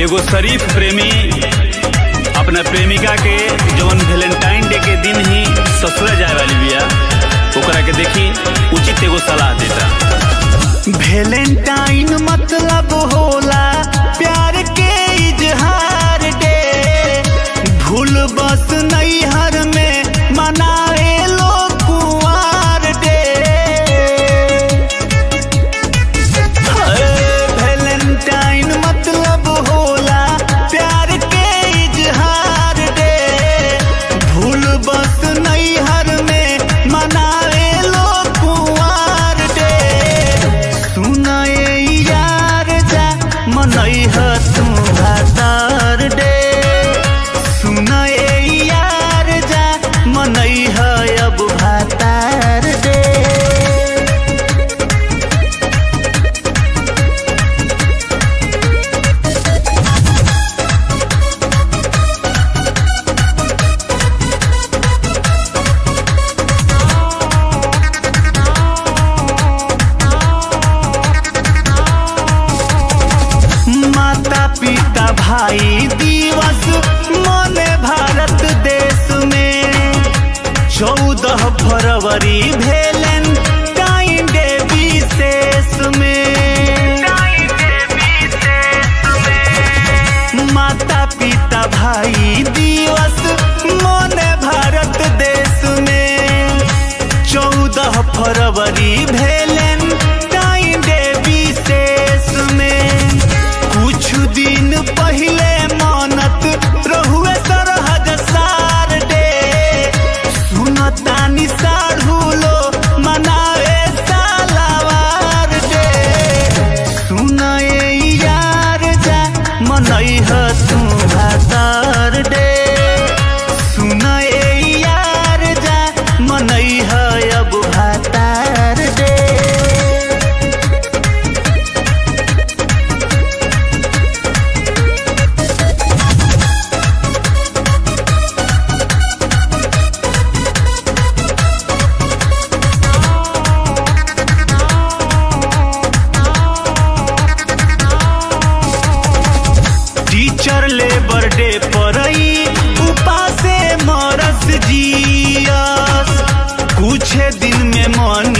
एगो शरीफ प्रेमी अपना प्रेमिका के जवन वेलेंटाइन डे के दिन ही ससुरा जाए वाली बिया ओकरा के देखी उचित एगो सलाह देता वेलेंटाइन मतलब होला प्यार के इजहार डे भूल बस नैहर में मनाए लोग कुंवार डे वेलेंटाइन मतलब होला प्यार के इजहार डे भूल बस नैहर में मनाए लोग कुंवार डे सुनाए यार जा मनैह तू भातार डे सुनाए यार जा मनैह अब भातार डे माता पिता भाई दिवस मने भारत देश में चौदह फरवरी भेलन टाइम डे विशेष में माता पिता भाई दिवस मने भारत देश में चौदह फरवरी भेलन टाइम डे विशेष में कुछ दिन पहले मानत रहुए सरहद सार डे सुनतानी साढ़ू लो मनाए सालावार डे सुनाए यार जा मनैह तू भातार डे सुनाए यार जा मनैह अब भातार डे टीचर लेबर डे परई उपासे मरस जियस कुछ दिन में मन